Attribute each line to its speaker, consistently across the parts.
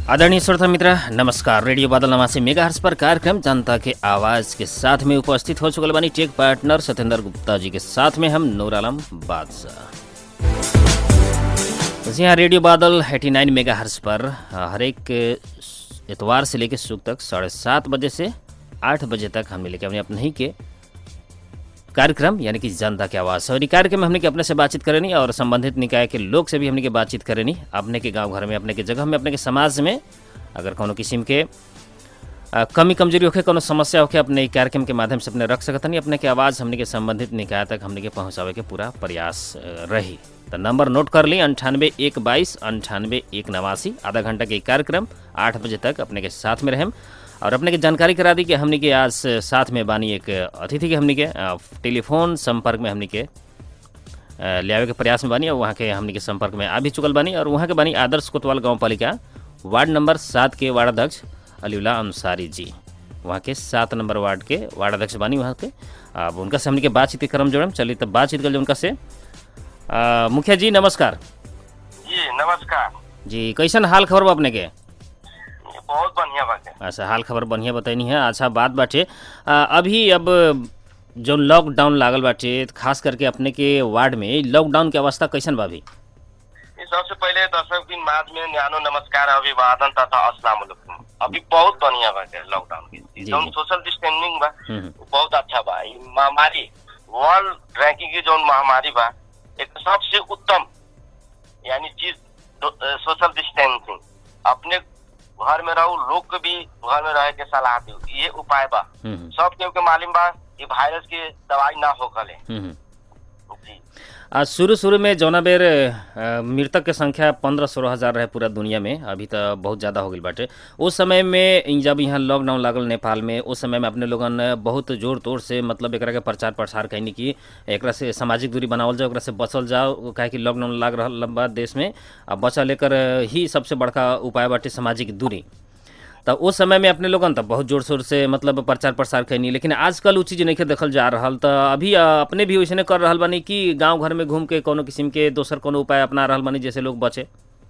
Speaker 1: आदरणीय श्रोता मित्र नमस्कार रेडियो बादल नवासी मेगा हर्ष पर कार्यक्रम जनता के आवाज के साथ में उपस्थित हो चुकल बानी टेक पार्टनर सत्येंद्र गुप्ता जी के साथ में हम नूर आलम बादशाह जी हाँ रेडियो बादल 89 मेगा हर्ष पर हर एक इतवार से लेकर सुख तक साढ़े सात बजे से आठ बजे तक हमने लेके अपने अपने ही के कार्यक्रम यानी कि जनता की आवाज़ और ई कार्यक्रम में हमने के अपने से बातचीत करेनी और संबंधित निकाय के लोग से भी हमने के बातचीत करेनी अपने के गांव घर में अपने के जगह में अपने के समाज में अगर कोनो किस्म के अ, कमी कमजोरी होखे कोनो समस्या होखे अपने ई कार्यक्रम के माध्यम से अपने रख सकतनी अपने के आवाज़ हमने के संबंधित निकाय तक हमने के पहुँचावे के पूरा प्रयास अ, रही तो नंबर नोट कर ली अंठानवे एक बाईस अंठानवे एक नवासी आधा घंटा के ई कार्यक्रम आठ बजे तक अपने के साथ में रहें और अपने के जानकारी करा दी कि हमने के आज साथ में बानी एक अतिथि के हमने के अ, टेलीफोन संपर्क में हमने के अ, ले आवे के प्रयास में बानी और वहाँ के हमने के संपर्क में आ भी चुकल बानी और वहाँ के बानी आदर्श कोतवाल गाँव पालिका वार्ड नंबर सात के वार्ड अध्यक्ष अलीउल्ला अंसारी जी वहाँ के सात नंबर वार्ड के वार्ड अध्यक्ष बानी वहाँ के अब उनका से हमने के बातचीत के क्रम जोड़म चलिए तब बातचीत कर उनका से अ, मुखिया जी नमस्कार
Speaker 2: जी नमस्कार
Speaker 1: जी कैसन हाल खबर बा अपने के
Speaker 2: ये बहुत बढ़िया बात है
Speaker 1: अच्छा हाल खबर बढ़िया बताइनी है अच्छा बात बाटे आ, अभी अब जो लॉकडाउन लागल बाटे खास करके अपने के वार्ड में लॉकडाउन के अवस्था कैसन बा अभी
Speaker 2: ये सबसे पहले दर्शक दिन बाद में न्यानो नमस्कार अभिवादन तथा अस्सलाम वालेकुम अभी बहुत बढ़िया बात है लॉकडाउन के
Speaker 1: जी,
Speaker 2: जौन
Speaker 1: जी।
Speaker 2: सोशल डिस्टेंसिंग बा
Speaker 1: हम्म, हम्म,
Speaker 2: वो बहुत अच्छा बा ई महामारी वर्ल्ड रैंकिंग की जौन महामारी बा एक सबसे उत्तम यानी चीज सोशल डिस्टेंसिंग अपने घर में रहो लोग के भी घर में रहे के सलाह दी ये उपाय बा
Speaker 1: हम्म, हम्म,
Speaker 2: सब केहू के मालूम बा ये वायरस के दवाई ना होकले
Speaker 1: हम्म, हम्म।
Speaker 2: जी
Speaker 1: आ शुरू शुरू में जौना बेर अ, मृतक के संख्या पंद्रह सोलह हज़ार रहे पूरा दुनिया में अभी तो बहुत ज़्यादा हो गई बाटे उस समय में इ जब यहाँ लॉकडाउन लागल नेपाल में उस समय में अपने लोगन बहुत जोर तोड़ से मतलब एकरा के प्रचार प्रसार कैनी कि एकरा से सामाजिक दूरी बनावल जाओ एकरा से बचल जाओ काहे कि लॉकडाउन लाग रहल बा देश में आ बचा लेकर ही सबसे बड़का उपाय बाटे सामाजिक दूरी तो उस समय में अपने लोगन तो बहुत जोर शोर से मतलब प्रचार प्रसार कैनी लेकिन आजकल उ चीज़ नहीं देखल जा रहल तो अभी अ, अपने भी वैसने कर रहल बानी कि गांव घर में घूम के कोनो किस्म के दोसर कोनो उपाय अपना रहल बानी जैसे लोग बचे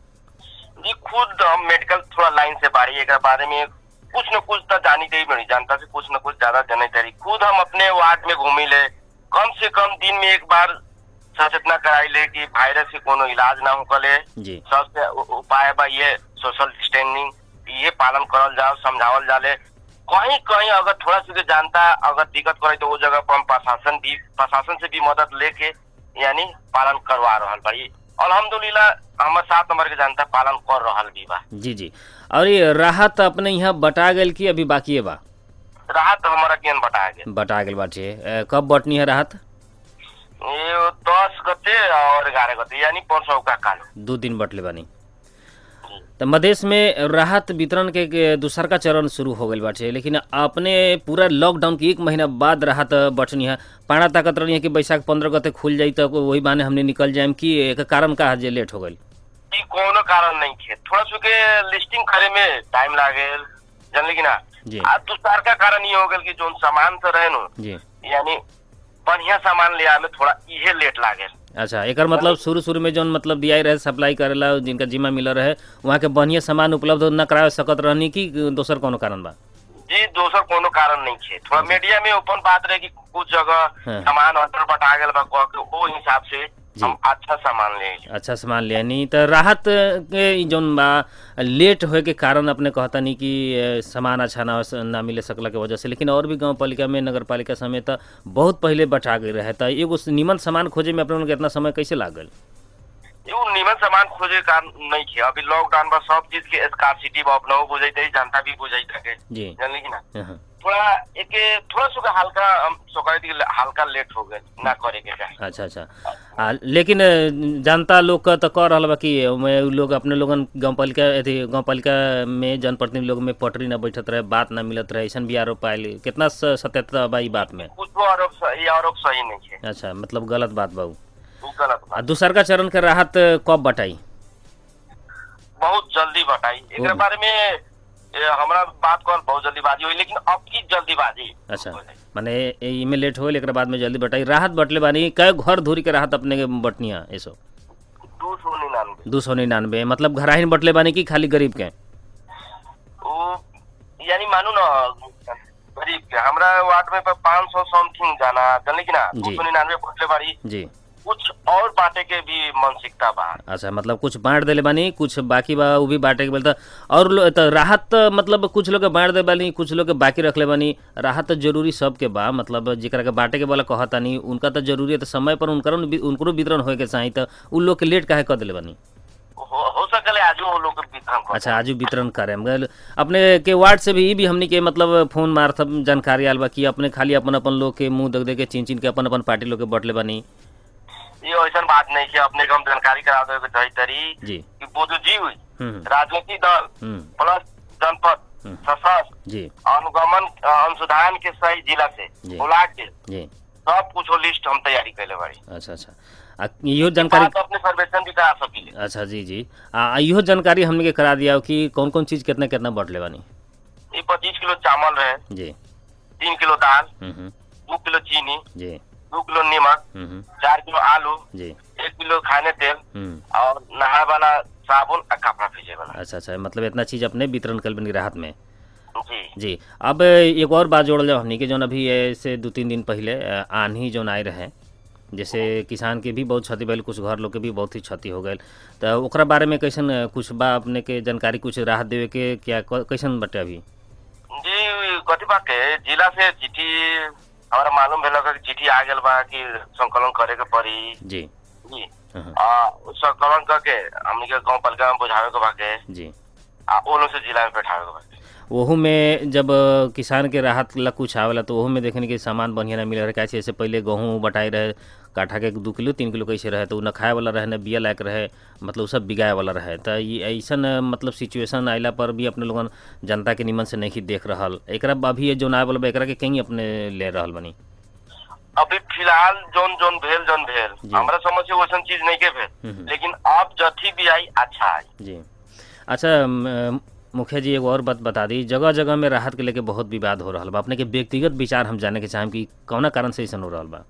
Speaker 2: जी खुद हम मेडिकल थोड़ा लाइन से बारी एक बारे में कुछ न कुछ तो जानी गई बड़ी जनता से कुछ न कुछ ज्यादा जाने तरी खुद हम अपने वार्ड में घूमी ले कम से कम दिन में एक बार सचेतना कराई ले कि वायरस के कोनो इलाज ना होकले
Speaker 1: जी
Speaker 2: सबसे उ- उपाय बा ये सोशल डिस्टेंसिंग ये पालन करल जाओ समझावल जाले कहीं कहीं अगर थोड़ा सा भी जानता अगर दिक्कत करे तो वो जगह पर हम प्रशासन भी प्रशासन से भी मदद लेके यानी पालन करवा रहल बा ये अल्हम्दुलिल्लाह हमर सात नंबर के जनता पालन कर रहल भी बा
Speaker 1: जी जी और ये राहत अपने यहाँ बटा गेल कि अभी बाकी बा
Speaker 2: राहत हमारा केन बटा गया
Speaker 1: बटा गेल बाटे अ, कब बटनी है राहत
Speaker 2: ये दस गते और ग्यारह गते यानी परसों का काल
Speaker 1: दू दिन बटले बानी तो मधेश में राहत वितरण के, के दूसर का चरण शुरू हो गई बाटे लेकिन अपने पूरा लॉकडाउन के एक महीना बाद राहत बटनी है पाना ताकत रही है कि बैसाख पंद्रह गते खुल जाई तो वही बाने हमने निकल जाए कि एक कारण का है जे लेट हो गई
Speaker 2: ई कोनो कारण नहीं थे थोड़ा सा के लिस्टिंग करे में टाइम लागे जानले कि ना
Speaker 1: जी
Speaker 2: आज दूसर का कारण ये हो गल कि जोन सामान से रहे नु
Speaker 1: जी
Speaker 2: यानी बढ़िया सामान ले आए में थोड़ा इहे लेट लागे
Speaker 1: अच्छा एकर मतलब शुरू शुरू में जौन मतलब दिया रहे सप्लाई करेला जिनका जिम्मा मिल रहे वहाँ के बढ़िया सामान उपलब्ध न करा सकत रहनी कि दोसर कोनो कारण बा
Speaker 2: जी दोसर कोनो कारण नहीं थे थोड़ा मीडिया में ओपन बात रहे कि कुछ जगह
Speaker 1: हाँ।
Speaker 2: सामान ऑर्डर बटा गल बा कह के वो हिसाब से
Speaker 1: जी।
Speaker 2: हम अच्छा सामान ले आइले।
Speaker 1: अच्छा सामान ले नहीं तो राहत के ई जौन बा लेट होए के कारण अपने कहता नहीं कि अ, सामान अच्छा ना हो- ना मिले सकला के वजह से लेकिन और भी गांव पालिका में नगर पालिका समेत बहुत पहले बटा गई रहे तो एगो निमन सामान खोजे में अपने लोगन के इतना समय कैसे लागल
Speaker 2: यो निमन सामान खोजे का नहीं थे अभी लॉकडाउन में सब चीज के स्कार्सिटी में अपना बुझाई जनता भी बुझाई থাকে
Speaker 1: जी
Speaker 2: जानली कि ना
Speaker 1: हाँ,
Speaker 2: थोड़ा एक थोड़ा सा हल्का हम सोकाई थी हल्का लेट हो गए ना करे के चाहे
Speaker 1: अच्छा अच्छा आ, लेकिन अ, जनता लोग का तो कह रहा बा कि ओमे उ लोग अपने लोगन गाँव पालिका अथी गाँव पालिका में जनप्रतिनिधि लोग में पटरी ना बैठत रहे बात ना मिलत रहे ऐसा भी आरोप पायल कितना स- सत्यता बा ई बात में
Speaker 2: कुछ आरोप सही ये आरोप सही नहीं है
Speaker 1: अच्छा मतलब गलत बात बा उ।
Speaker 2: वो गलत
Speaker 1: आ
Speaker 2: बात
Speaker 1: दूसर का चरण के राहत कब बटाई
Speaker 2: बहुत जल्दी बताई एक
Speaker 1: हम्म।
Speaker 2: बारे में ए, हमरा बात कर बहुत जल्दीबाजी हुई लेकिन अब की जल्दीबाजी
Speaker 1: अच्छा
Speaker 2: हो जाई।
Speaker 1: माने इमे लेट होल एक बाद में जल्दी बटाई राहत बटले बानी कई घर धूरी के राहत अपने के बटनिया ऐसो
Speaker 2: दो सौ निन्यानवे
Speaker 1: दू सौ निन्यानवे मतलब घराहिन बटले बानी कि खाली गरीब के
Speaker 2: यानी मानू ना गरीब के हमरा वार्ड में पाँच सौ समथिंग जाना जानले की ना
Speaker 1: जी।
Speaker 2: दो सौ निन्यानवे पहुंचले बारी
Speaker 1: जी
Speaker 2: कुछ और बांटे के भी मानसिकता बा
Speaker 1: अच्छा मतलब कुछ बांट देले बानी कुछ बाकी बा उ भी बांटे के बोलता और लो, त राहत त मतलब कुछ लोग के बांट दे बानी कुछ लोग के बाकी रखले बानी राहत तो जरूरी सबके बा मतलब जेकरा के बांटे के वाला कहतानी उनका तो जरूरी है तो समय पर उनकर उनको वितरण होए के चाही त उ लोग के लेट काहे कर देले बानी
Speaker 2: हो, हो सकले आजू वो लोग के वितरण कर
Speaker 1: अच्छा आज वितरण करे मगर अपने के वार्ड से भी ई भी हमनी के मतलब फोन मार्फत जानकारी आल बा कि अपने खाली अपन अपन लोग के मुंह देख दे के चिन चिन के अपन अपन पार्टी लोग के बटले बानी
Speaker 2: ये ऐसा बात नहीं है अपने को हम जानकारी करा दे के चाही तरी
Speaker 1: जी
Speaker 2: कि बुद्धिजीवी
Speaker 1: हम्म
Speaker 2: राजनीतिक दल
Speaker 1: हम्म
Speaker 2: प्लस जनपद
Speaker 1: हम्म।
Speaker 2: सशस्त्र
Speaker 1: जी
Speaker 2: अनुगमन अ, अनुसंधान के सही जिला से
Speaker 1: जी।
Speaker 2: बुला के
Speaker 1: जी
Speaker 2: सब कुछ लिस्ट हम तैयारी कैले बारी
Speaker 1: अच्छा अच्छा आ इहो जानकारी
Speaker 2: बात अपने सर्वेक्षण भी करा सकीले
Speaker 1: अच्छा जी जी आ इहो जानकारी हमने के करा दिया कि कौन कौन चीज कितना कितना बटले बानी
Speaker 2: ये पच्चीस किलो चावल रहे
Speaker 1: जी
Speaker 2: तीन किलो दाल
Speaker 1: हम्म हम्म,
Speaker 2: दो किलो चीनी
Speaker 1: जी
Speaker 2: दो किलो नमक
Speaker 1: हम्म हम्म,
Speaker 2: चार किलो आलू
Speaker 1: जी
Speaker 2: एक किलो खाने तेल
Speaker 1: हम्म
Speaker 2: और नहाए वाला साबुन और कपड़ा फीसे वाला
Speaker 1: अच्छा अच्छा मतलब इतना चीज अपने वितरण कर बनी राहत में
Speaker 2: जी
Speaker 1: जी अब एक और बात जोड़ल जाओ हमनी के जौन अभी ऐसे दू तीन दिन पहले अ, आंधी जौन आए रहे जैसे किसान के भी बहुत क्षति भइल कुछ घर लोग के भी बहुत ही क्षति हो गई तो ओकरा बारे में कैसन अ, कुछ बा अपने के जानकारी कुछ राहत देवे के क्या क- कैसन बटे अभी
Speaker 2: जी कथी बात के जिला से चिट्ठी हमारा मालूम भेल कि चिट्ठी आ गेल बा कि संकलन करे के पड़ी
Speaker 1: जी
Speaker 2: जी
Speaker 1: हाँ,
Speaker 2: आ उ संकलन करके हमनी के गांव पालिका में बुझावे के बाके
Speaker 1: जी
Speaker 2: आ ओ लोग से जिला में बैठावे के बाके
Speaker 1: ओहू में जब अ, किसान के राहत ला कुछ आवेला तो ओहू में देखने के सामान बढ़िया ना मिले रहे कैसे जैसे पहले गेहूँ बटाई रहे काठा के दू किलो तीन किलो कैसे रहे तो उ न खाए वाला रहे न बिया लायक रहे मतलब उ सब बिगाए वाला रहे तो ये ऐसन अ, मतलब सिचुएशन आइला पर भी अपने लोगन जनता के निमन से नहीं देख रहल एकरा अभी ये जो आए वाला बा, एकरा के कहीं अपने ले रहल बनी
Speaker 2: अभी फिलहाल जोन जोन भेल जोन भेल
Speaker 1: जी।
Speaker 2: हमरा समझ से वैसन चीज नहीं के भेल
Speaker 1: हम्म।
Speaker 2: लेकिन अब जथी भी आई अच्छा आई
Speaker 1: जी अच्छा म, मुखिया जी एगो और बात बता दी जगह जगह में राहत के लेके बहुत विवाद हो रहा बा अपने के व्यक्तिगत विचार हम जाने के चाहें कि कौना कारण से ऐसा हो रहा बा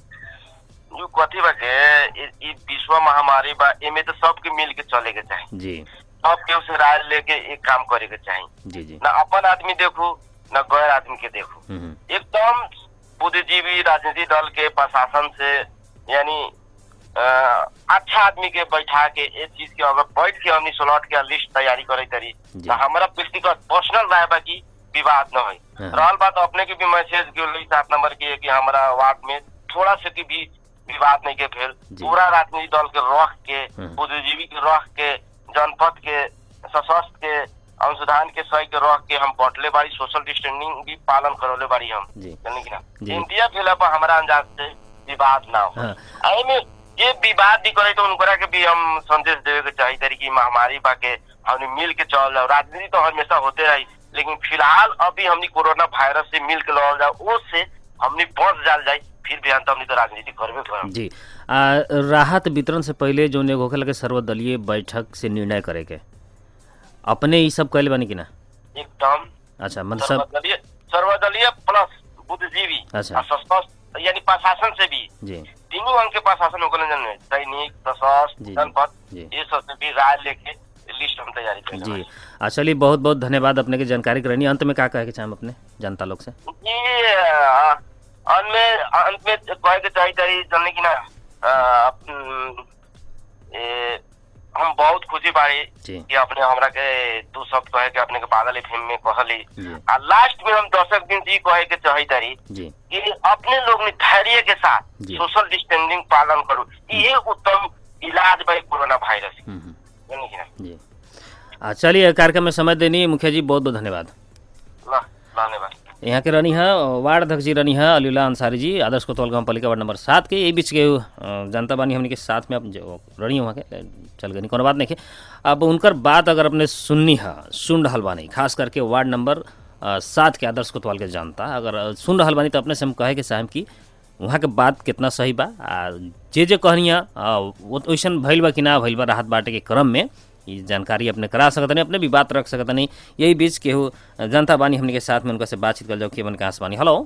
Speaker 2: जो कथी बा के इ- इ विश्व महामारी बा एमे तो सबके मिल के चले के चाही
Speaker 1: जी
Speaker 2: सब केहू से राय लेके एक काम करे के चाही
Speaker 1: जी जी
Speaker 2: न अपन आदमी देखू न गैर आदमी के देखू
Speaker 1: हम्म हम्म,
Speaker 2: एकदम बुद्धिजीवी राजनीतिक दल के प्रशासन से यानी अ, अच्छा आदमी के बैठा के ये चीज के अगर बैठ के हमनी सोलह के लिस्ट तैयारी करे तरी
Speaker 1: जी।
Speaker 2: तो हमारा व्यक्तिगत पर्सनल राय बा की विवाद न
Speaker 1: हाँ।
Speaker 2: हो रहल बात अपने के भी मैसेज के सात नंबर की है कि हमारा वार्ड में थोड़ा से की भी विवाद नहीं के भेल
Speaker 1: जी।
Speaker 2: पूरा राजनीतिक दल के रख के
Speaker 1: हाँ।
Speaker 2: बुद्धिजीवी के रख के जनपद के सशस्त्र के अनुसंधान के सही के रख के हम बटले बारी सोशल डिस्टेंसिंग भी पालन करौले बारी हम
Speaker 1: जी
Speaker 2: जानी कि ना
Speaker 1: जी।
Speaker 2: इंडिया भेला पर हमारा अंदाज से विवाद ना हो
Speaker 1: हाँ।
Speaker 2: आ एमे जे विवाद भी करे तो उनकरा के भी हम संदेश देवे के चाही तरी की महामारी बा के हमने मिल के चल जाओ राजनीति तो हमेशा होते रही लेकिन फिलहाल अभी हमने कोरोना वायरस से मिल के लड़ल जाओ उससे हमने बच जाल जाए फिर भी अंत हमने तो राजनीति करबे करब
Speaker 1: जी आ, राहत वितरण से पहले जो एगो होखे लगे सर्वदलीय बैठक से निर्णय करे के अपने ई सब कैले बानी कि ना
Speaker 2: एकदम
Speaker 1: अच्छा मतलब सब
Speaker 2: सर्वदलीय सर्वदलीय प्लस बुद्धिजीवी
Speaker 1: अच्छा।
Speaker 2: और सशस्त्र यानी प्रशासन से भी
Speaker 1: जी
Speaker 2: तीनों अंग के प्रशासन होकर जन सैनिक
Speaker 1: जी,
Speaker 2: सशस्त्र
Speaker 1: जी।
Speaker 2: जनपद
Speaker 1: जी।
Speaker 2: ये सब से भी राय लेके लिस्ट हम तैयारी कर
Speaker 1: जी आ, चलिए बहुत बहुत धन्यवाद अपने के जानकारी करनी अंत में का कहे के चाहें अपने जनता लोग से
Speaker 2: ये अ, अंत में अंत में कहे के चाहिए तारी जानने की ना अ, अप- ए, हम बहुत खुशी बारी
Speaker 1: जी
Speaker 2: कि अपने हमरा के दू शब्द कहे के अपने के बादल एफएम में कहली
Speaker 1: जी
Speaker 2: आ लास्ट में हम दर्शक दिन से ई कहे के चाही तारी
Speaker 1: जी
Speaker 2: कि अपने लोग ने धैर्य के साथ
Speaker 1: जी।
Speaker 2: सोशल डिस्टेंसिंग पालन करू ये उत्तम इलाज भाई कोरोना वायरस के।
Speaker 1: हम्म, हम्म,
Speaker 2: जानी कि ना
Speaker 1: जी आ, चलिए कार्यक्रम में समय देनी मुखिया जी बहुत बहुत धन्यवाद
Speaker 2: ल धन्यवाद
Speaker 1: यहाँ के रहनी है वार्ड अध्यक्ष जी रहनी है अलीला अंसारी जी आदर्श कोतवाल गाँव पालिका वार्ड नंबर सात के यही बीच के अ, जनता बानी हमने के साथ में अब जो रहनी है वहाँ के चल गई कोनो बात नहीं है अब उनकर बात अगर अपने सुननी है सुन रहल बानी खास करके वार्ड नंबर अ, सात के आदर्श कोतवाल के जनता अगर अ, सुन रहल बानी तो अपने से हम कहे के चाहेम कि वहाँ के बात कितना सही बा आ जे जे कहनिया वैसन भइल बा कि ना भइल बा राहत बाटे के क्रम में ई जानकारी अपने करा सकतनी अपने भी बात रख सकतनी यही बीच केहू जनता बानी हमने के साथ में उनका से बातचीत कर जाओ केवन कहाँ से बानी हेलो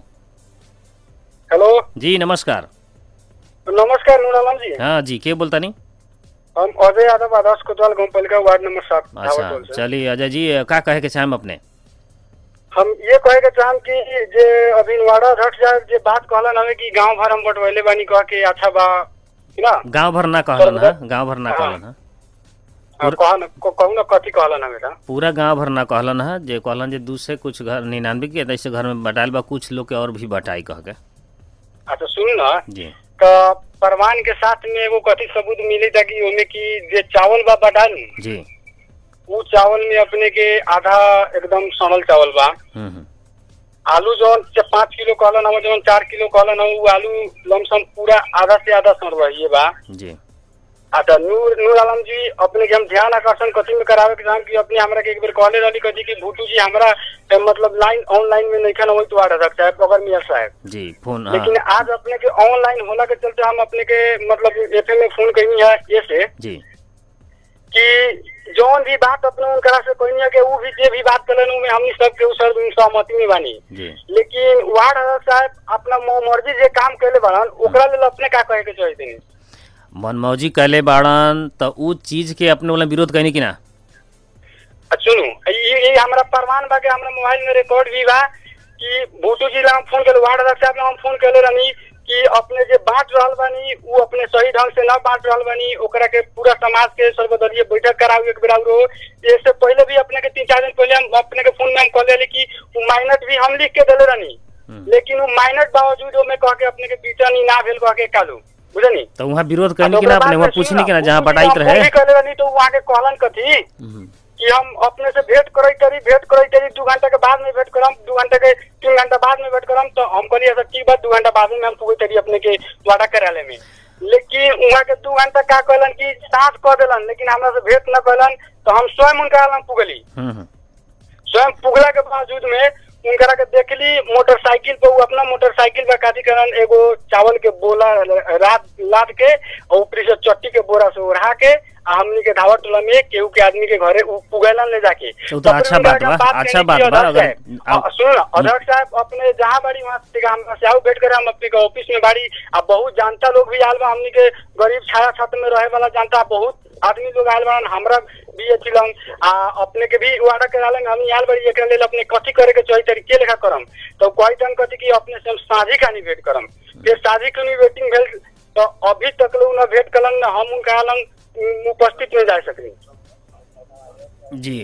Speaker 3: हेलो
Speaker 1: जी नमस्कार
Speaker 3: नमस्कार नूरालाल जी
Speaker 1: हाँ जी के बोलता नहीं
Speaker 3: हम अजय यादव आदर्श कोतवाल गाँव पालिका वार्ड नंबर सात
Speaker 1: अच्छा
Speaker 3: धावरटोल से।
Speaker 1: चलिए अजय जी का कहे के चाहेम अपने
Speaker 3: हम ये कहे के चाहम कि जे अभी वाड़ा अध्यक्ष साहब जे बात कहलन हमें कि गांव भर हम बटवैले बानी कह के अच्छा बा कि ना
Speaker 1: गांव भर ना कहलन हा गांव भर ना
Speaker 3: हाँ।
Speaker 1: कहलन हा
Speaker 3: हाँ, कहन क- कहू ना कथी कहलन हमें का
Speaker 1: पूरा गांव भर ना कहलन हा जे कहलन जे दू से कुछ घर निन्यानवे के ऐसे घर में बटाइल बा कुछ लोग के और भी बटाई कह के
Speaker 3: अच्छा सुन ना
Speaker 1: जी
Speaker 3: का परमान के साथ में एगो कथी सबूत मिली था कि ओमे की जे चावल बा बटाल
Speaker 1: जी
Speaker 3: वो चावल में अपने के आधा एकदम सड़ल चावल बा
Speaker 1: हम्म हम्म
Speaker 3: आलू जौन च- पाँच किलो कहलन हम जौन चार किलो कहलन हम वो आलू लमसम पूरा आधा से आधा सड़ रही बा
Speaker 1: जी
Speaker 3: अच्छा नूर नूर आलम जी अपने के हम ध्यान आकर्षण कथी में करावे के चाहम कि अपने हमरा के एक बार कहले रहली कथी कि भूटू जी हमरा ए, मतलब लाइन ऑनलाइन में नहीं खाना वही तो आ सकता है पकड़ मियाँ साहब
Speaker 1: जी फोन हाँ
Speaker 3: लेकिन आज अपने के ऑनलाइन होला के चलते हम अपने के मतलब एफएम में फोन कही है ये से
Speaker 1: जी
Speaker 3: कि जौन भी बात अपने उनकरा से कहनी है कि वो भी जे भी बात कलन में हमनी सब के सर सहमति में बानी
Speaker 1: जी
Speaker 3: लेकिन वार्ड अध्यक्ष साहब अपना म- मर्जी जे काम कैले बाड़न ओकरा लेल अपने का कहे के चाहते हैं
Speaker 1: मनमौजी कैले बाड़न त उ चीज के अपने वाला विरोध कहनी कि ना
Speaker 3: आ, सुनू ये ये हमारा प्रमाण बा के हमरा मोबाइल में रिकॉर्ड भी बा कि भूटू जी ला हम फोन कर वार्ड अध्यक्ष साहब ला हम फोन कर रहनी कि अपने जे बांट रहल बानी वो अपने सही ढंग से न बांट रहल बानी ओकरा के पूरा समाज के सर्वदलीय बैठक कराऊ एक बेरा रो इससे पहले भी अपने के तीन चार दिन पहले हम अपने के फोन में हम कह लेली कि वो माइनट भी हम लिख के देले रहनी
Speaker 1: हम्म।
Speaker 3: लेकिन वो माइनट बावजूद में कह के अपने के बीचनी ना भेल कह के कालू बुझनी
Speaker 1: तो वहाँ विरोध कहनी कि ना अपने वहाँ पूछनी कि ना जहाँ बटाइत रहे
Speaker 3: कहले रहनी तो वहाँ के कहलन कथी
Speaker 1: हम्म,
Speaker 3: कि हम अपने से भेंट करे करी भेंट करे करी दू घंटा के बाद में भेंट करम दू घंटा के तीन घंटा बाद में भेंट करम तो हम कहलिए सर ठीक बात दू घंटा बाद में हम पुगे करी अपने के वाड़ा कार्यालय में लेकिन वहाँ के दू घंटा का कहलन कि साथ कह देलन लेकिन हमरा से भेंट न कहलन तो हम स्वयं उनका लंग पुगली
Speaker 1: हम्म, हम्म,
Speaker 3: स्वयं पुगला के बावजूद में उनकरा के देखली मोटरसाइकिल पे वो अपना मोटरसाइकिल पे काटी करन एगो चावल के बोला रात लाद के और ऊपरी से चट्टी के बोरा से ओढ़ा के आ हमनी के धावा टोला में केहू के आदमी के घरे उ पुगैलन ले जाके
Speaker 1: तो तो अच्छा
Speaker 3: फिर
Speaker 1: बात
Speaker 3: उनकरा
Speaker 1: बा,
Speaker 3: के
Speaker 1: अच्छा
Speaker 3: कहनी
Speaker 1: बात
Speaker 3: कि
Speaker 1: बा,
Speaker 3: अध्यक्ष
Speaker 1: अगर-
Speaker 3: साहब, अ, सुनो ना अध्यक्ष साहब अपने जहाँ बाड़ी वहाँ से हम से आऊ भेंट करे हम अपने के ऑफिस में बाड़ी आ बहुत जानता लोग भी आयल बा हमनी के गरीब छाया छत्र में रहे वाला जानता बहुत आदमी लोग आयल बा हमरा भी अथी लंग आ अपने के भी वादा करालन हम आयल बाड़ी एकरा लेल अपने कथी करे के चाहिए तरीके लेखा करम तो कोई तन कथी कि अपने से हम साझी खानी भेंट करम फिर साझी खानी वेटिंग भेल तो अभी तक लोग न भेंट कलन न हम उनका लंग उम, उपस्थित में जा सकनी
Speaker 1: जी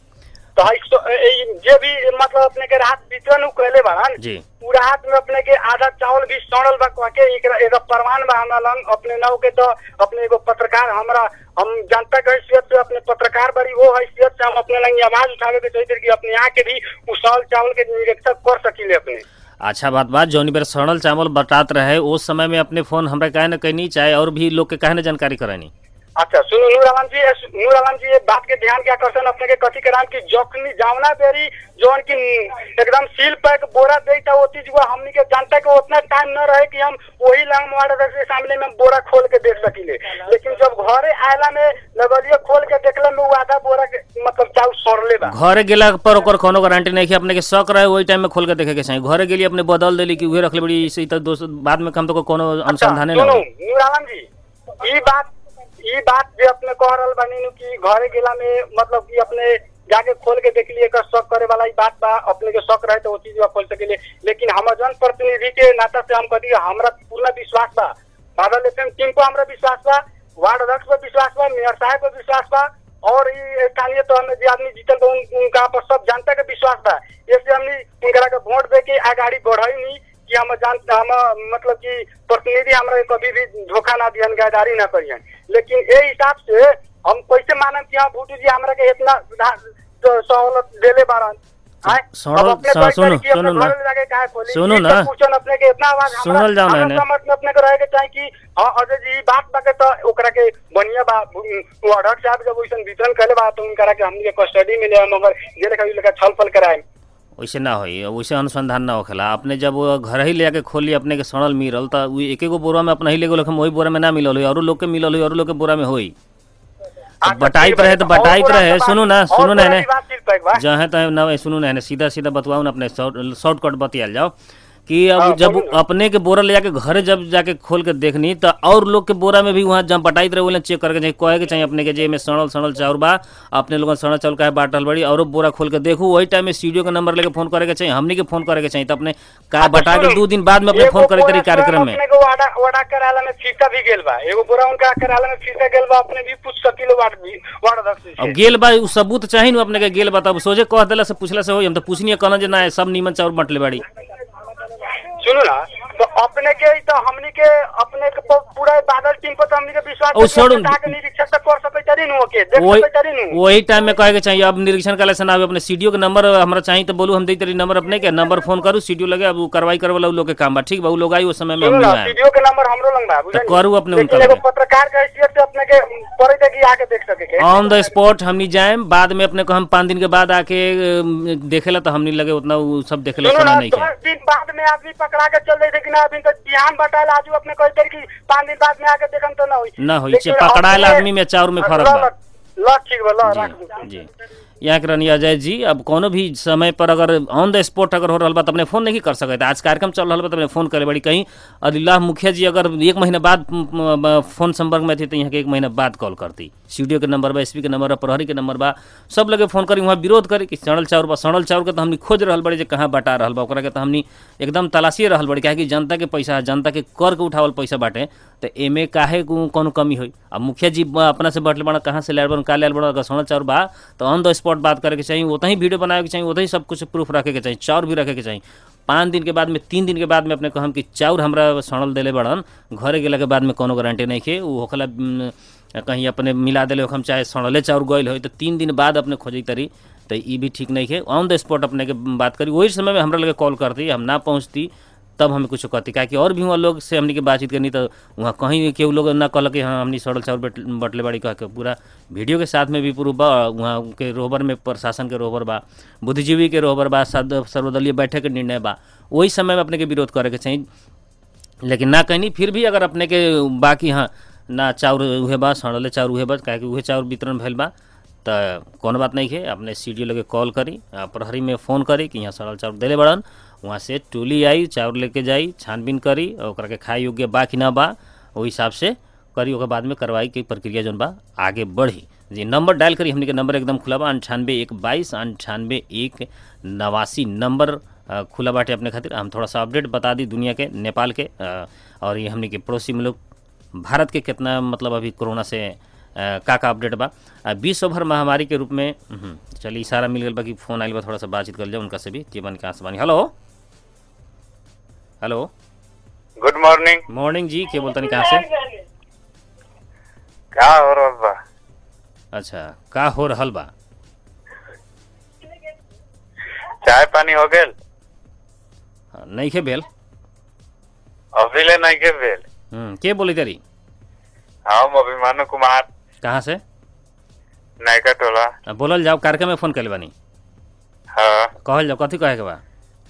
Speaker 3: तो हई सो- ए- ए- जे भी मतलब अपने के राहत वितरण उ कहले बाड़न
Speaker 1: जी
Speaker 3: उ राहत में अपने के आधा चावल भी सड़ल बा कह के एकरा एगो प्रमाण बा हमरा लंग अपने नाव के तो अपने एगो पत्रकार हमरा हम जनता के हैसियत से अपने पत्रकार बड़ी वो हैसियत से हम अपने लंग ये आवाज उठावे के चाहिए कि अपने यहाँ के भी उ सड़ल चावल के निरीक्षण कर सकीले अपने
Speaker 1: अच्छा बात बात जौनी बेर सड़ल चावल बटात रहे उस समय में अपने फोन हमरा काहे न कहनी चाहे और भी लोग के काहे न जानकारी करानी
Speaker 3: अच्छा सुनो नूर आलम जी एस- नूर आलम जी ये बात के ध्यान के आकर्षण अपने के कथी कराम की जखनी जावना बेरी जौन की एकदम सील पैक बोरा दे था वो चीज वो हमनी के जानता के उतना टाइम न रहे कि हम वही लंग मोबाइल के सामने में बोरा खोल के देख सकीले लेकिन जब घरे आयला में लगलिए खोल के देखला में वो आधा बोरा के मतलब चाउ सड़ले बा
Speaker 1: घरे गेला पर ओकर कोनो गारंटी नहीं कि अपने के शक रहे वही टाइम में खोल के देखे के चाहिए घरे गेली अपने बदल देली कि उहे रखले बड़ी इसे तो दोस्त बाद में कम तो कोनो अनुसंधाने ना
Speaker 3: सुनो
Speaker 1: होई।
Speaker 3: नूर आलम जी ई बात ई बात जे अपने कह रहल बानी नु कि घरे गेला में मतलब कि अपने जाके खोल के देख लिए एकर शक करे वाला ई बात बा अपने के शक रहे तो वो चीज बा खोल सकेले लेकिन हम जन प्रतिनिधि के नाता से हम कही हमरा पूर्ण विश्वास बा बादल एफएम टीम को हमरा विश्वास बा वार्ड अध्यक्ष पर विश्वास बा मेयर साहब पर विश्वास बा और ई स्थानीय तो हमें जे आदमी जीतल बा उन- उनका पर सब जनता के विश्वास बा इससे हमनी उनकरा के वोट दे के आगाड़ी बढ़ाई नहीं कि हम जान हम मतलब कि प्रतिनिधि हमरा के कभी भी धोखा ना दिहन गद्दारी ना करियन लेकिन ए हिसाब से हम कैसे मानम कि हाँ भूटू जी हमरा के इतना सुधा- जो सहूलत देले बारन आय?
Speaker 1: सुनल-
Speaker 3: अब अपने
Speaker 1: सुन-
Speaker 3: कोई
Speaker 1: सुनो-
Speaker 3: तरीके अपने
Speaker 1: सुनो ना।
Speaker 3: घर ले जाके काहे खोली?
Speaker 1: सुनो
Speaker 3: ई
Speaker 1: ना।
Speaker 3: सब पूछन अपने के इतना आवाज हमरा-
Speaker 1: सुनल जाओ ना
Speaker 3: हमरा
Speaker 1: एने।
Speaker 3: समझ में अपने के रहे के चाहे कि हाँ अजय जी ई बात बा के तो ओकरा के बढ़िया बा वो अध्यक्ष साहब जब वैसन वितरण करे बा तो उनकरा के हमनी के कस्टडी में ले मगर जे लेखा लेखा छल फल कराए
Speaker 1: वैसे ना होई वैसे अनुसंधान ना होखेला अपने जब वो घर ही ले के खोली अपने के सड़ल मिलल त उ एक एगो बोरा में अपना ही ले गेल वही बोरा में ना मिलल होई और लोग के मिलल होई और लोग के बोरा में होई
Speaker 3: अच्छा,
Speaker 1: बटाइत
Speaker 3: ठीक
Speaker 1: रहे तो
Speaker 3: बा, और
Speaker 1: बटाइत
Speaker 3: पूरा
Speaker 1: रहे
Speaker 3: बात-
Speaker 1: सुनू ना
Speaker 3: और
Speaker 1: सुनू ना
Speaker 3: पूरा
Speaker 1: एने
Speaker 3: भी बात ठीक पैक बा।
Speaker 1: जहाँ तहाँ ना सुनू ना एने सीधा सीधा बतवाऊ ना अपने शॉर्टकट बतियाल जाओ कि अब
Speaker 3: हाँ,
Speaker 1: जब
Speaker 3: बोलू ना।
Speaker 1: अपने के बोरा ले जाके घरे जब जाके खोल के देखनी तो और लोग के बोरा में भी वहाँ जब पटाई रहे बोले चेक करके चाहिए कहे के चाहिए अपने के जे में सड़ल सड़ल चाउर बा अपने लोगन सड़ल चाउर काहे बाटल बड़ी और बोरा खोल के देखू वही टाइम में स्टूडियो के नंबर लेके फोन करे के चाहिए हमनी के फोन करे के चाहिए तो अपने का बटा के दो दिन बाद में अपने फोन करे तरी कार्यक्रम में
Speaker 3: अपने को वाडा वाडा कराला में फीता भी गेल बा एगो बोरा उनका कराला में फीता गेल बा अपने भी पूछ सकिलो वाट भी वाट दक्षिण
Speaker 1: अब
Speaker 3: से
Speaker 1: गेल बा उ सबूत चाहिए ना अपने के गेल बा तब सोझे कह देला से पूछला से होई हम तो पूछनी कहना जे ना सब नीमन चाउर बटले बाड़ी
Speaker 3: सुनो ना तो अपने के ही तो हमनी के अपने के प- पूरा बादल टीम पर तो हमनी के विश्वास
Speaker 1: ओ, छोड़ू।
Speaker 3: करके जाके निरीक्षण तक कर सकै तरी नु ओके देख
Speaker 1: वही
Speaker 3: सकै तरी नु
Speaker 1: वही टाइम में कहे के चाहिए अब निरीक्षण करे से ना आवे अपने सीडीओ के नंबर हमरा चाहिए तो बोलू हम दे तरी नंबर अपने के नंबर फोन करू सीडीओ लगे अब उ कार्रवाई करे वाला उ लोग के काम बा ठीक बा उ लोग आई उस समय में हम
Speaker 3: सुनो ना
Speaker 1: नहीं आए
Speaker 3: वीडियो के नंबर हमरो लंग बा बुझलिए
Speaker 1: करू अपने
Speaker 3: लेकिन
Speaker 1: उनका
Speaker 3: एगो
Speaker 1: लगे।
Speaker 3: पत्रकार के हैसियत से अपने के पड़े थे कि आके देख सके के
Speaker 1: ऑन द स्पॉट हमनी जाए बाद में अपने को हम पाँच दिन के बाद आके अम, देखेला तो हमनी लगे उतना उ सब देखेला
Speaker 3: सुनो
Speaker 1: समय
Speaker 3: ना
Speaker 1: नहीं
Speaker 3: दस
Speaker 1: है
Speaker 3: दिन बाद में आदमी पकड़ा के चल रहे थे कि ना अभी तो बिहान बताया आजू अपने कोई तरी की पाँच दिन बाद में आके देखम तो ना हुई
Speaker 1: ना होई
Speaker 3: लेकिन
Speaker 1: छे पकड़ाएल
Speaker 3: अपने-
Speaker 1: आदमी में चाउर में फर्क
Speaker 3: ल-
Speaker 1: बा
Speaker 3: ल- ल ठीक बा ल राख दू।
Speaker 1: जी जी यहाँ के रहनी अजय जी अब कोनो भी समय पर अगर ऑन द स्पॉट अगर हो रहा बा तो अपने फोन नहीं कर सकते आज कार्यक्रम चल रहा बा तो अपने फोन करे बड़ी कहीं अदिल्लाह मुखिया जी अगर एक महीना बाद म, म, फोन संपर्क में थी तो यहाँ के एक महीना बाद कॉल करती स्टूडियो के नंबर बा एसपी के नंबर बा प्रहरी के नंबर बा सब लगे फोन करी वहाँ विरोध करी कि सड़ल चाउर बा सड़ल चाउर के तो हमनी खोज रहल बड़ी जे कहाँ बटा रहल बा ओकरा के तो हमनी एकदम तलाशिए रहल बड़ी काहे कि जनता के पैसा है जनता के कर के उठावल पैसा बाटे तो एमे काहे को- कोनो कमी होई अब मुखिया जी ब- अपना से बटले बड़ा कहाँ से लायल बड़ा का लायल बड़ा अगर सड़ल चाउर बा तो ऑन द स्पॉट बात करे के चाहिए उतना ही वीडियो बनावे के चाहिए उतना ही सब कुछ प्रूफ रखे के चाहिए चाउर भी रखे के चाहिए पाँच दिन के बाद में तीन दिन के बाद में अपने कहम कि चाउर हमरा सड़ल देले बड़न घरे गेला के बाद में कोनो गारंटी नहीं खे उ होखला उम, कहीं अपने मिला देले हम चाहे सड़ले चाउर गइल होई तो तीन दिन बाद अपने खोजी तरी तो ई भी ठीक नहीं है ऑन द स्पॉट अपने के बात करी वही समय में हमरा लगे कॉल करती हम ना पहुँचती तब हमें कुछ कहती काहे कि और भी वहाँ लोग से हमनी के बातचीत करनी तो वहाँ कहीं केहू लोग ना कहल कि हाँ हमनी सड़ल चाउर बट- बटले बाड़ी कह के पूरा वीडियो के साथ में भी प्रूफ बा वहाँ के रोहबर में प्रशासन के रोहबर बा बुद्धिजीवी के रोहबर बा सद- सर्वदलीय बैठक के निर्णय बा वही समय में अपने के विरोध करे के चाहिए लेकिन ना कहनी फिर भी अगर अपने के बाकी हाँ ना चाउर उहे बा सड़ले चाउर उहे बा काहे कि उहे चाउर वितरण भइल बा त कोनो बात नहीं है अपने सी डी लगे कॉल करी आ, प्रहरी में फ़ोन करी कि यहाँ सड़ल चाउर देले बड़न वहाँ से टोली आई चाउर लेके जाई छानबीन करी और ओकरा के खाए योग्य बा कि ना बा ओहि हिसाब से करी ओकर बाद में कार्रवाई की प्रक्रिया जौन बा आगे बढ़ी जी नंबर डायल करी हमने के नंबर एकदम खुला बा अंठानवे एक बाईस अंठानवे एक नवासी नंबर अ, खुला बाटे अपने खातिर हम थोड़ा सा अपडेट बता दी दुनिया के नेपाल के अ, और ये हमने के पड़ोसी मुल्क भारत के कितना मतलब अभी कोरोना से अ, का का अपडेट बा अ, विश्व भर महामारी के रूप में हम्म, चलिए इशारा मिल गया बा कि फोन आइल बा थोड़ा सा बातचीत कर जाए उनका से भी जीवन के आसमानी hello hello
Speaker 4: good morning
Speaker 1: morning जी के बोलतनी कहाँ से
Speaker 4: का हो रहल बा
Speaker 1: अच्छा का हो रहल बा
Speaker 4: चाय पानी हो गेल
Speaker 1: हाँ, नहीं खे भेल
Speaker 4: अभी ले नहीं के भेल
Speaker 1: हम्म, के बोली तरी
Speaker 4: हम अभिमानु कुमार
Speaker 1: कहाँ से
Speaker 4: नायका टोला
Speaker 1: अ, बोलल जाओ कार्यक्रम में फोन कर बानी
Speaker 4: हाँ
Speaker 1: कहल जाओ कथी कहे के बा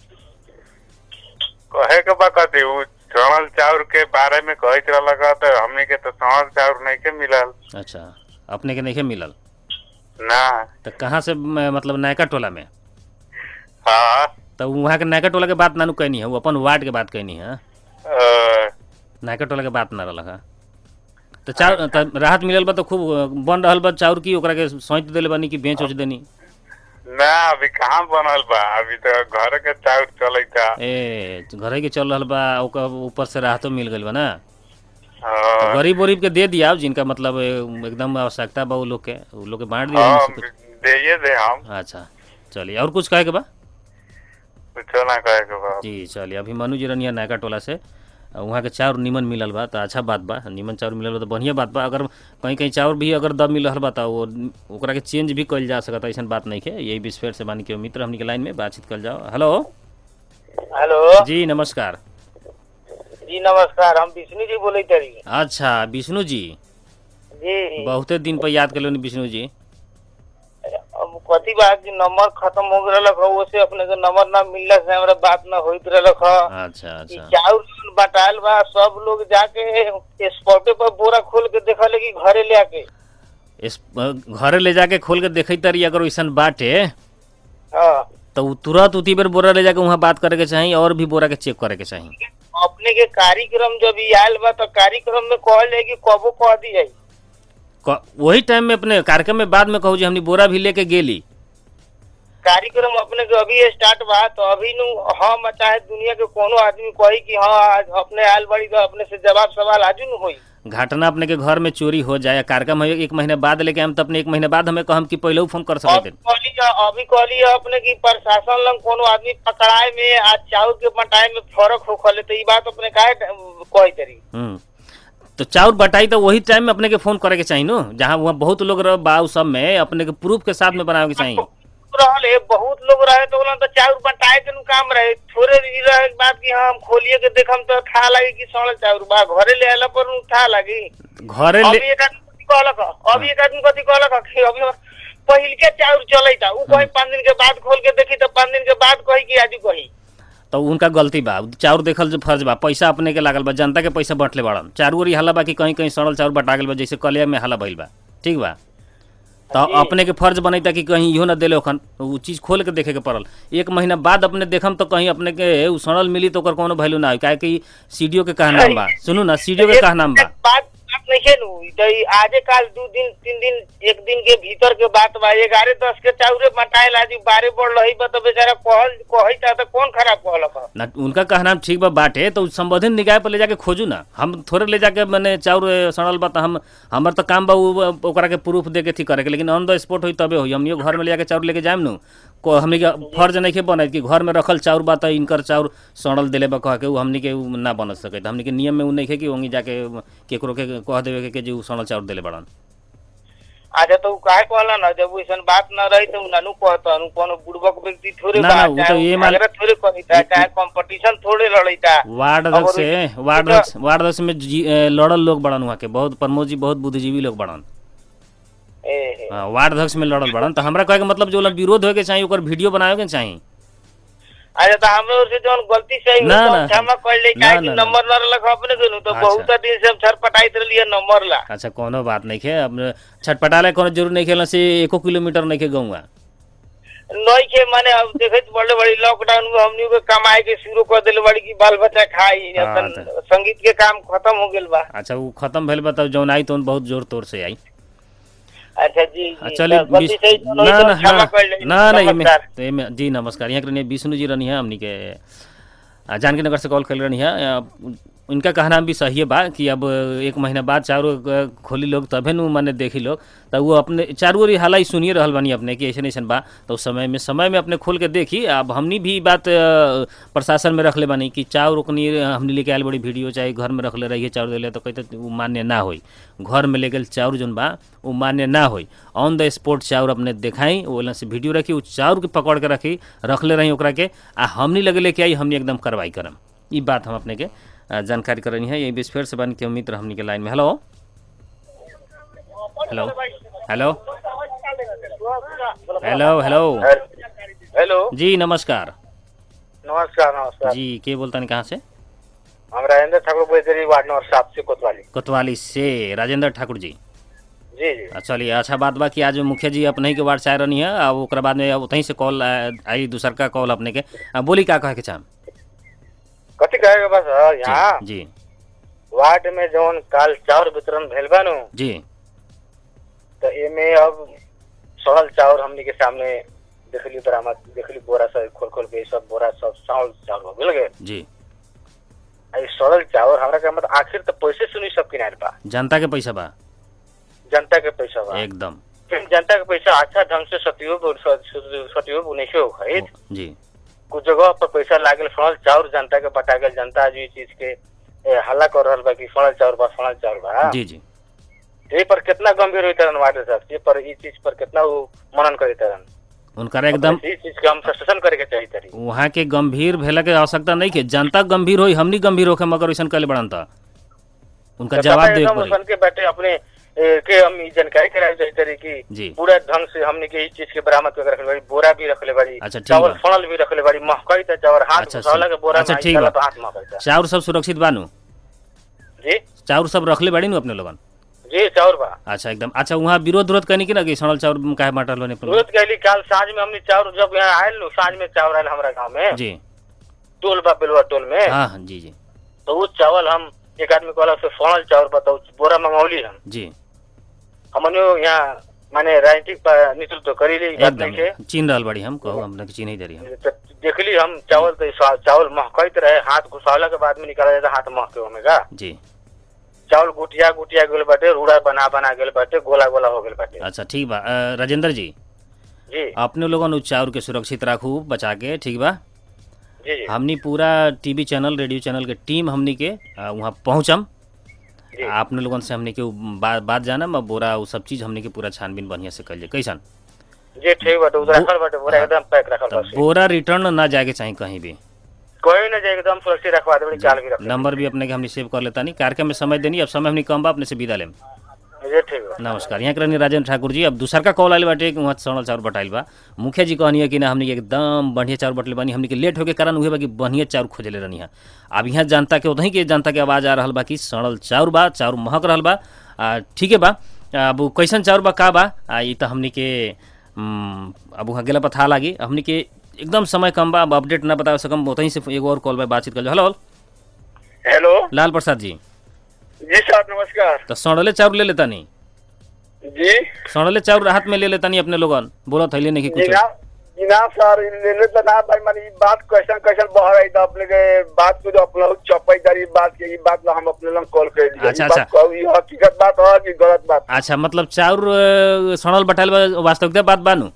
Speaker 4: कहे के बा कथी उ सड़ल चाउर के बारे में कहत रहल का तो हमनी के तो सड़ल चाउर नहीं के मिलल
Speaker 1: अच्छा अपने के नहीं खे मिलल
Speaker 4: ना
Speaker 1: तो कहाँ से म, मतलब नायका टोला में
Speaker 4: हाँ
Speaker 1: तो वहाँ के नायका टोला के बात नानू कहनी है वो अपन वार्ड के बात कहनी है
Speaker 4: अ,
Speaker 1: नायका टोला के बात ना रहल है तो चाउर त राहत मिलल बा तो खूब बन रहल बा चाउर की ओकरा के सौंत देले बानी कि बेच उच देनी
Speaker 4: ना अभी कहाँ बनल बा अभी तो घर के चाउर चलता
Speaker 1: ए घरे के चल रहल बा ओकर ऊपर से राहतो मिल गइल बा ना
Speaker 4: हाँ
Speaker 1: गरीब उरीब के दे दिया जिनका मतलब ए, एकदम आवश्यकता बा उ लोग के उ लोग के बांट दिया
Speaker 4: हाँ,
Speaker 1: उनसे कुछ।
Speaker 4: देइए दे हम
Speaker 1: अच्छा चलिए और कुछ कहे के बा
Speaker 4: कुछो ना कहे के बा
Speaker 1: जी चलिए अभी मनु जी रनिया नायका टोला से अ, वहाँ के चाउर निमन मिलल बा तो अच्छा बात बा निमन चाउर मिलल बा तो बढ़िया बात बा अगर कहीं कहीं चाउर भी अगर दब मिल रहल बा तो वो ओकरा के चेंज भी कइल जा सकता ऐसा बात नहीं है यही विस्फेर से बानी के मित्र हमनी के लाइन में बातचीत कल जाओ हेलो
Speaker 3: हेलो
Speaker 1: जी नमस्कार
Speaker 3: जी नमस्कार हम विष्णु जी बोले तरी
Speaker 1: अच्छा विष्णु जी
Speaker 3: जी
Speaker 1: बहुते दिन पर याद कर विष्णु जी
Speaker 3: अब कथी बा कि नंबर खत्म हो गए रख वो से अपने के नंबर ना मिलला से हमरा बात ना होइत रख
Speaker 1: अच्छा
Speaker 3: ई
Speaker 1: अच्छा
Speaker 3: चाउर जोन बटायल बा सब लोग जाके स्पॉटे पर बोरा खोल के देखले कि घरे ले आके
Speaker 1: इस घरे ले जाके खोल के देखई तरी अगर वैसन बाटे
Speaker 3: हाँ
Speaker 1: तो उ तुरंत उती बेर बोरा ले जाके वहाँ बात करे के चाही और भी बोरा के चेक करे के चाही
Speaker 5: अपने के कार्यक्रम जब ई आयल बा तो कार्यक्रम में कहल जाए कि कबो कह दी जाई
Speaker 1: क- वही टाइम में अपने कार्यक्रम में बाद में कहू जी हमनी बोरा भी लेके गेली
Speaker 5: कार्यक्रम अपने के अभी स्टार्ट बा तो अभी नु हम चाहे दुनिया के कोनो आदमी कही कि हाँ आज अपने आयल बड़ी तो अपने से जवाब सवाल आजू न होई
Speaker 1: घटना अपने के घर में चोरी हो जाए कार्यक्रम है एक महीने बाद लेके हम तो अपने एक महीने बाद हमें कहम कि पहले फोन कर
Speaker 5: अब
Speaker 1: सकते
Speaker 5: कहली अभी कहली अपने की प्रशासन लंग कोनो आदमी पकड़ाए में आज चाउर के बटाए में फर्क हो खले तो ई बात अपने काहे कही तरी
Speaker 1: हम्म तो चाउर बटाई तो वही टाइम में अपने के फोन करे के चाही नो जहाँ वहाँ बहुत लोग रह बा उ सब में अपने के प्रूफ के साथ में बनावे के चाहिए
Speaker 5: रहल है बहुत लोग रहे तो बोला तो चाउर बटाए के नु काम रहे थोड़े ई रहे के बात कि हाँ हम खोलिए के देखम तो था लगे कि सड़ल चाउर बा घरे ले आला पर नु था लगी
Speaker 1: घरे
Speaker 5: अभी
Speaker 1: ले
Speaker 5: एक आदमी कथी कहलक ह? अभी एक आदमी कथी कहलक ह कि अभी पहिल के चाउर चलैता उ कही पाँच दिन के बाद खोल के देखी तो पाँच दिन के बाद कही कि आजू कही
Speaker 1: तो उनका गलती बा चाउर देखल जो फर्ज बा पैसा अपने के लागल बा जनता के पैसा बंटले बाड़न चारू ओरी हल्ला बा कि कहीं कहीं सड़ल चाउर बटा गेल बा जैसे कलिया में हल्ला भइल बा ठीक बा तो अपने के फर्ज बनैता कि कहीं इहो ना देले ओखन उ चीज खोल के देखे के पड़ल एक महीना बाद अपने देखम तो कहीं अपने के उ सड़ल मिली तो ओकर कोनो वैल्यू ना हो काहे कि सीडीओ के कहा नाम बा सुनू ना सीडीओ के कहा नाम बा
Speaker 5: बात बात नहीं है नु तो ई आजे काल दू दिन तीन दिन एक दिन के भीतर के बात बा ग्यारह दस के चाउरे बटाए लाजी बारह बढ़ रही बा तो बेचारा कहल कही था तो कौन खराब कहलक ह?
Speaker 1: ना उनका कहना ठीक बा बाटे तो संबोधित निकाय पर ले जाके खोजू ना हम थोड़े ले जाके मैंने चाउर ए, सड़ल बा तो हम हमर तो काम बा उ, ओकरा के प्रूफ दे के थी करे के लेकिन ऑन द स्पॉट होई तबे होई हमनियो घर में ले जाके चाउर लेके जाएम नु को हमनी के फर्ज नहीं के बनत कि घर में रखल चाउर बा तो इनकर चाउर सड़ल देले बा कह के उ हमनी के उ ना बन सके हमनी के नियम में उ नहीं है कि वहीं जाके केकरो के कह देवे के, के जे उ सड़ल चाउर देले बड़न
Speaker 5: अच्छा तो उ काहे कहला ना जब वैसन बात न रही तो उ नानू कहता नु कोनो बुड़बक व्यक्ति थोड़े
Speaker 1: ना,
Speaker 5: बा
Speaker 1: ना, उ तो
Speaker 5: चाहे
Speaker 1: ये
Speaker 5: उ
Speaker 1: मान-
Speaker 5: झगड़ा थोड़े करीता चाहे कंपटीशन थोड़े लड़ीता
Speaker 1: वार्ड
Speaker 5: अब
Speaker 1: अध्यक्ष से
Speaker 5: और
Speaker 1: वार्ड
Speaker 5: तो-
Speaker 1: अध्यक्ष वार्ड अध्यक्ष में जी- ए, लड़ल लोग बड़न वहाँ के बहुत प्रमोद जी बहुत बुद्धिजीवी लोग बड़न
Speaker 5: ए ए।
Speaker 1: हाँ, वार्ड अध्यक्ष में लड़ल बड़न तो हमरा कहे के मतलब जो विरोध होए के चाहिए ओकर वीडियो बनावे के चाहिए
Speaker 5: अच्छा तो हमरे ओर से जौन गलती से
Speaker 1: ना, ना।
Speaker 5: क्षमा कर ले
Speaker 1: ना,
Speaker 5: काहे कि
Speaker 1: ना, ना।
Speaker 5: नंबर न रहलक अपने के नु तो
Speaker 1: अच्छा।
Speaker 5: बहुत दिन से हम छटपटाइत रहलिए नंबर ला
Speaker 1: अच्छा कोनो बात नहीं है अब छटपटाले कोनो जरूर नहीं खेलना से एको किलोमीटर नहीं के गौआ
Speaker 5: नई के माने अब देखत बड़े बड़ी लॉकडाउन में हमनी के कमाए के शुरू कर देले बड़ी की बाल बच्चा खाई
Speaker 1: हाँ,
Speaker 5: अपन
Speaker 1: तो-
Speaker 5: संगीत के काम खत्म हो गेल बा
Speaker 1: अच्छा वो खत्म भेल बा तब जौन आई तो बहुत जोर तोर से आई
Speaker 5: अच्छा जी
Speaker 1: आ,
Speaker 5: जी,
Speaker 1: चलिए
Speaker 5: तो गलती
Speaker 1: विश-
Speaker 5: से जौन
Speaker 1: ना
Speaker 5: होई तो
Speaker 1: ना
Speaker 5: क्षमा
Speaker 1: हाँ,
Speaker 5: कर ले
Speaker 1: ना ना एमे
Speaker 5: नमस्कार।
Speaker 1: तो एमे जी नमस्कार यहाँ के रहनी विष्णु जी रहनी है हमनी के आ, जानकी नगर से कॉल कर रहनी है आ, उनका कहना भी सही है बा कि अब एक महीना बाद चारों क- खोली लोग तभे नु माने देखी लोग तो वो अपने चारों ओरी हाल ही सुनिए रहल बानी अपने कि ऐसे ऐसन बा तो उस समय में समय में अपने खोल के देखी अब हमनी भी ई बात अ, प्रशासन में रखले बानी कि चाउर ओकनी हमनी लेके आयल बड़ी वीडियो चाहे घर में रखले रहिए चाउर दिले तो कहते वो मान्य ना होई घर में ले गेल चाउर जोन बा वो मान्य ना होई ऑन द स्पॉट चाउर अपने देखाई ओला से वीडियो रखी उ चाउर के पकड़ के रखी रखले रही ओकरा के आ हमनी लगे लेके आई हमनी एकदम कार्रवाई करम ई बात हम अपने के अ, जानकारी करनी है यही बीच फिर से बन के उम्मीद हमनी के लाइन में hello hello hello hello hello
Speaker 5: hello
Speaker 1: जी नमस्कार
Speaker 5: नमस्कार नमस्कार
Speaker 1: जी के बोलता कहाँ से
Speaker 5: हम राजेंद्र ठाकुर बैतरी वार्ड नंबर सात से कोतवाली
Speaker 1: कोतवाली से राजेंद्र ठाकुर जी
Speaker 5: जी जी
Speaker 1: आ, चलिए अच्छा बात बा कि आज मुखिया जी अपने ही के वार्ड से आए रहनी है आ ओकरा बाद में वहीं से कॉल आ, आई दूसर का कॉल अपने के आ, बोली का कहे के चाह
Speaker 5: कथी कहेगा बस हाँ, यहाँ
Speaker 1: जी
Speaker 5: वार्ड में जौन काल चाउर वितरण भेल बा नु
Speaker 1: जी
Speaker 5: तो एमे अब सड़ल चाउर हमनी के सामने देखली बरामद देखली बोरा सब खोल खोल के सब बोरा सब सड़ल चाउर हो गेल गे
Speaker 1: जी
Speaker 5: आ ई सड़ल चाउर हमरा के मतलब आखिर तो पैसे सुनी सब किनारे बा
Speaker 1: जनता के पैसा बा
Speaker 5: जनता के पैसा बा
Speaker 1: एकदम
Speaker 5: फिर जनता के पैसा अच्छा ढंग से सतुयोग सतुयोग उन्नीस सौ खरीद
Speaker 1: जी
Speaker 5: कुछ जगह पर पैसा लागल सड़ल चाउर जनता के बटा गेल जनता आज ई चीज के ए, हल्ला कर रहल बा कि सड़ल चाउर बा सड़ल चाउर बा
Speaker 1: जी जी
Speaker 5: ए पर कितना गंभीर होई तरन वाटर साहब ये पर ई चीज पर कितना वो मनन करे तरन
Speaker 1: उनका एकदम
Speaker 5: ई चीज के हम सस्टेशन करे के चाहिए तरी
Speaker 1: वहाँ के गंभीर भेला के आवश्यकता नहीं के जनता गंभीर होई हमनी गंभीर होके मगर वैसन कले बड़न था उनका जवाब देवे
Speaker 5: एकदम
Speaker 1: पड़ी
Speaker 5: सन के बैठे अपने ए, के हम ई जानकारी कराए चाहिए तरी कि
Speaker 1: जी
Speaker 5: पूरा ढंग से हमने के ई चीज के बरामद करके रखले बाड़ी बोरा भी रखले बाड़ी
Speaker 1: अच्छा, ठीक
Speaker 5: चावल
Speaker 1: बा।
Speaker 5: फणल भी रखले बाड़ी महकई त चावल हाथ
Speaker 1: अच्छा,
Speaker 5: घुसावला के बोरा
Speaker 1: अच्छा,
Speaker 5: में
Speaker 1: ठीक
Speaker 5: डाला
Speaker 1: बा।
Speaker 5: तो हाथ महकई
Speaker 1: चाउर सब सुरक्षित बानू
Speaker 5: जी
Speaker 1: चाउर सब रखले बाड़ी नु अपने लोगन
Speaker 3: जी चाउर बा
Speaker 1: अच्छा एकदम अच्छा वहाँ विरोध विरोध करनी कि ना कि सड़ल चाउर काहे बांटल बने
Speaker 3: विरोध कैली काल साँझ में हमने चाउर जब यहाँ आयल नु साँझ में चाउर आयल हमारा गाँव में
Speaker 1: जी
Speaker 3: टोल बा बेलवा टोल में
Speaker 1: हाँ हाँ जी जी
Speaker 3: तो वो चावल हम एक आदमी कहला से सड़ल चाउर बताओ बोरा मंगौली हम
Speaker 1: जी
Speaker 3: हमने यहाँ माने राजनीतिक पा- नेतृत्व करीली ई बात नहीं के
Speaker 1: एकदम चिन्ह रहल बड़ी हम कहो हमने के चिन्ह ही दे रही हम
Speaker 3: तो देखली हम चावल तो सा- चावल महकैत रहे हाथ घुसावला के बाद में निकाला जाता हाथ महके ओमे का
Speaker 1: जी
Speaker 3: चावल गुटिया गुटिया गेल बाटे रूड़ा बना बना गेल बाटे गोला गोला हो गेल बाटे
Speaker 1: अच्छा ठीक बा अ, राजेंद्र जी
Speaker 3: जी
Speaker 1: अपने लोगन उ चाउर के सुरक्षित राखू बचा के ठीक बा
Speaker 3: जी जी
Speaker 1: हमनी पूरा टीवी चैनल रेडियो चैनल के टीम हमनी के अ, वहाँ पहुँचम
Speaker 3: जी।
Speaker 1: आपने लोगन से हमनी के उ बा, बात जानम और बोरा उ सब चीज हमनी के पूरा छानबीन बढ़िया से कल जाए कैसन
Speaker 3: जी ठीक बाटे उधर रखल बाटे पूरा
Speaker 1: हाँ।
Speaker 3: एकदम पैक रखल
Speaker 1: तो
Speaker 3: बाटे
Speaker 1: बोरा रिटर्न ना जाके चाहे कहीं भी
Speaker 3: कोई न जाए एकदम सुरक्षित रखवा देबे चाल भी रख
Speaker 1: नंबर भी अपने के हमने सेव कर लेता नहीं कार्यक्रम में समय देनी अब समय हमने कम बा अपने से विदा लेम
Speaker 3: जी ठीक बा
Speaker 1: नमस्कार यहाँ के रहनी राजेंद्र ठाकुर जी अब दूसर का कॉल आयल बाटे कि वहाँ सड़ल चाउर बटाइल बा मुखिया जी कहनी है कि ना हमने के एकदम बढ़िया चाउर बटले बानी हमने के लेट होके कारण उहे बा कि बढ़िया चाउर खोजले रहनी है अब यहाँ जनता के उतहीं के जनता के आवाज आ रहल बा कि सड़ल चाउर बा चाउर महक रहल बा आ, ठीक है बा अब उ कैसन चाउर बा का बा आ, ई त हमने के हम्म, अब वहाँ गेला पता लागी हमने के एकदम समय कम बा अब अपडेट ना बता सकम उतहीं से एगो और कॉल बा बातचीत कर हेलो
Speaker 3: हेलो
Speaker 1: लाल प्रसाद जी
Speaker 3: जी सर नमस्कार
Speaker 1: तो सड़ले चाउर ले लेता नहीं
Speaker 3: जी
Speaker 1: सड़ले चाउर राहत में ले लेता नहीं अपने लोगन बोलत हइले नहीं कि कुछ
Speaker 3: जिना जिना सर लेले त ना भाई माने ई बात कैसन कैसन बह रही था अपने के बात को जो अपना चौपाई दारी बात के ई बात ला हम अपने लंग कॉल कर दिया
Speaker 1: अच्छा,
Speaker 3: ई बात
Speaker 1: अच्छा।
Speaker 3: कहू, ई हकीकत बात है कि गलत बात
Speaker 1: अच्छा मतलब चाउर अ, सड़ल बटाइल बा वास्तविकता बात बानू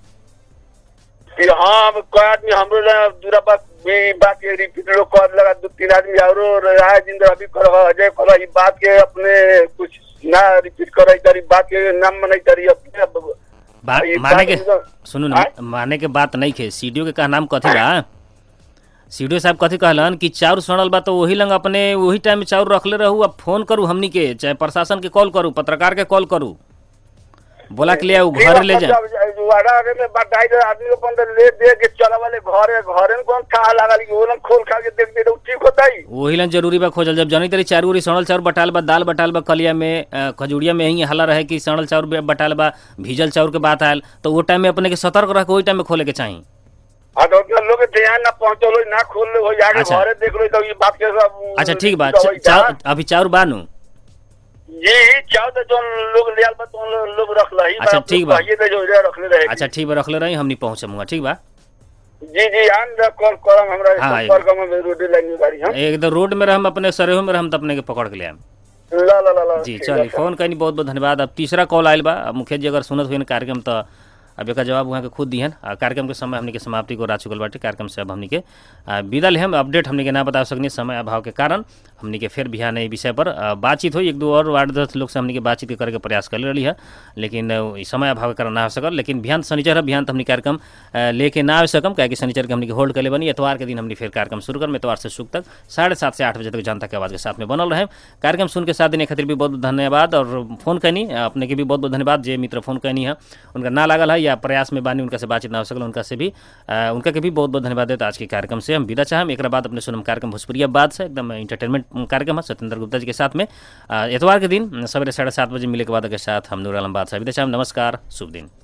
Speaker 3: कि हाँ अब कोई आदमी हमरो ला दूरा बात में ई बात के रिपीट लोग कर लगा दो तीन आदमी औरो राय जिंदर अभी करो अजय करो ई बात के अपने कुछ ना रिपीट करे तारी बात के नाम मनाई तारी अपने अब-
Speaker 1: बा,
Speaker 3: ये
Speaker 1: माने के
Speaker 3: बात एकदम-
Speaker 1: सुनू ना
Speaker 3: आय?
Speaker 1: माने के बात नहीं खे सीडीओ के का नाम कथी बा सीडीओ साहब कथी कहलन कि चाउर सड़ल बा तो वही लंग अपने वही टाइम में चाउर रखले रहू अब फोन करू हमनी के चाहे प्रशासन के कॉल करू पत्रकार के कॉल करू बोला के ले आऊ घर ले जाए
Speaker 3: जब वाड़ा आगे में बताई दे आदमी को पंद्रह ले दे के चला वाले घरे घरे में कौन खा लगा ली वो लोग खोल खा के देख दे तो ठीक होता ही
Speaker 1: वही लन जरूरी बा खोजल जब जनी तरी चारू उरी सड़ल चाउर बटाल बा दाल बटाल बा कलिया में अ, खजूरिया में यही हला रहे कि सड़ल चाउर बे- बटाल बा भीजल चाउर के बात आयल तो वो टाइम में अपने के सतर्क रह के वही टाइम में खोले के चाही
Speaker 3: हाँ तो उतना लोग के ध्यान ना पहुंचलो ना खोल लो हो जाके
Speaker 1: अच्छा।
Speaker 3: घरे देख लो तो ये बात के सब
Speaker 1: अच्छा ठीक बा
Speaker 3: तो
Speaker 1: चा-
Speaker 3: होई जा।
Speaker 1: चाउर अभी चाउर बानू
Speaker 3: जी चाहो तो जो लोग लियाल बा तो लोग- लोग रख ला ही
Speaker 1: अच्छा, ठीक बा।
Speaker 3: ये तो जो इधर रखले रहे
Speaker 1: अच्छा ठीक बा रखले रही हमनी पहुंचमुगा ठीक बा
Speaker 3: जी जी आन दा कॉल करम हमरा
Speaker 1: हाँ,
Speaker 3: संपर्क में रोड लाइन में गाड़ी हम
Speaker 1: एकदम रोड में रहम अपने सरेहो में रहम तो अपने के पकड़ के ले आएम
Speaker 3: ला ला ला ला
Speaker 1: जी
Speaker 3: ठीक
Speaker 1: चलिए
Speaker 3: बा,
Speaker 1: फोन करनी बहुत बहुत धन्यवाद अब तीसरा कॉल आयल बा अब मुखिया जी अगर सुनत हुई कार्यक्रम तो अब एक जवाब वहाँ के खुद दिहन आ, कार्यक्रम के समय हमने के समाप्ति को रा चुकल बाटे कार्यक्रम से अब हमने के आ, विदा ले हम अपडेट हमने के ना बता सकनी समय अभाव के कारण हमने के फिर बिहान ई विषय पर आ, बातचीत हुई एक दो और वार्ड दस लोग से हमने के बातचीत करे के प्रयास कर रही है लेकिन आ, ई समय अभाव के कारण ना हो सकल लेकिन बिहान शनिचर है बिहान तो हमने कार्यक्रम आ, लेके ना आ सकम क्या कि शनिचर के हमने के होल्ड कर ले बनी एतवार के दिन हमने फिर कार्यक्रम शुरू कर एतवार से शुभ तक साढ़े सात से आठ बजे तक जनता के आवाज़ के साथ में बनल रहे कार्यक्रम सुन के साथ देने खातिर भी बहुत बहुत धन्यवाद और फोन कैनी अपने के भी बहुत बहुत धन्यवाद जे मित्र फोन कैनी है उनका ना लागल है या प्रयास में बानी उनका से बातचीत ना हो सकल उनका से भी आ, उनका के भी बहुत बहुत धन्यवाद देता आज के कार्यक्रम से हम विदा चाहम एक बाद अपने सुनम कार्यक्रम भोजपुरिया बाद से एकदम इंटरटेनमेंट कार्यक्रम है सत्येंद्र गुप्ता जी के साथ में आ, एतवार के दिन सवेरे साढ़े सात बजे मिले के बाद के साथ हम नूर आलम बादशाह विदा चाहम नमस्कार शुभ दिन